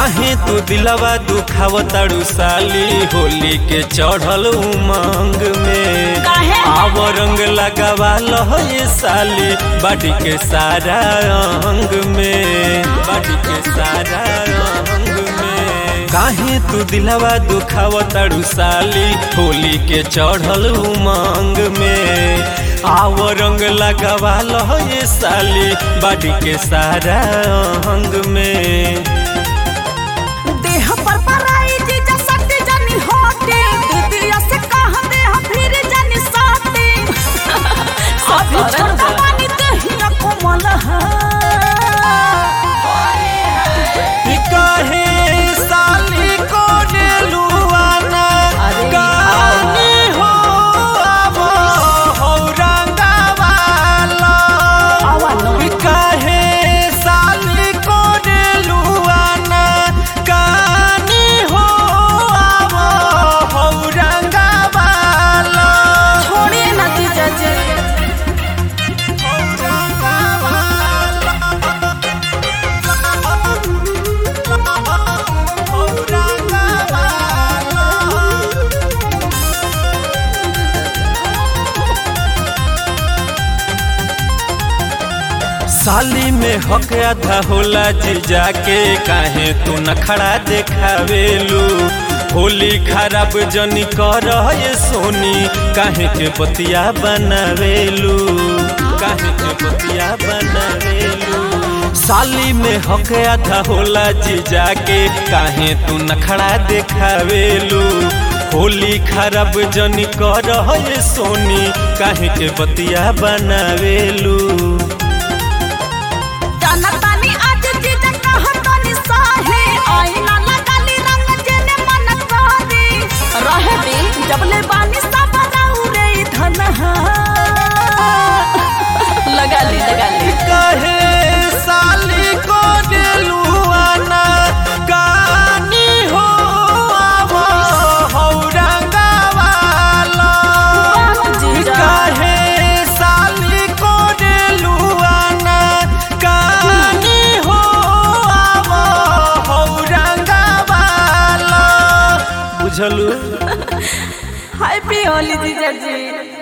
काहे तू दिलवा दुखाव ताड़ू साली होली के चढ़ल उमंग में काहे? आव रंग लगावा लह ये साली बाडी के सारा अंग में बाडी के सारा अंग में काहे तू दिलवा दुखाव ताड़ू साली होली के चढ़ल उमंग में आव रंग लगावा लह ये साली बाडी के सारा अंग में देह पर पराई जीजा सटे जानी होटे दीदिया से कह दे हम फिर जानी साटे अभी छोटा पानी दहिया कोमल है काहे साली को डेलुआना अरे काहे हो अब हो रंगवाला आवा न काहे साली को डेलुआना काहे हो अब हो रंगवाला छोड़िए ना जीजा जी साली में हक आधा होला जीजा के काहे तू नखड़ा देखावेलू होली खराब जनी कर ये सोनी काहे के बतिया बनावेलू काहे के बतिया बनावेलू साली में हक आधा होला जीजा के काहे तू नखड़ा देखावेलू होली खराब जनी कर ये सोनी काहे के बतिया बनावेलू जाना तानी आज जीजा कह तानी साहे आईना लगाली रंग जेने मन करे रहे दी जबले बानी सब रे धन लगा ली लगा ली कहे साली को डेलुआना गानी हो अब हो रंगवाला जीजा कहे साली को डेलुआना गानी हो अब हो रंगवाला बुझलू हैप्पी होली जीजा जी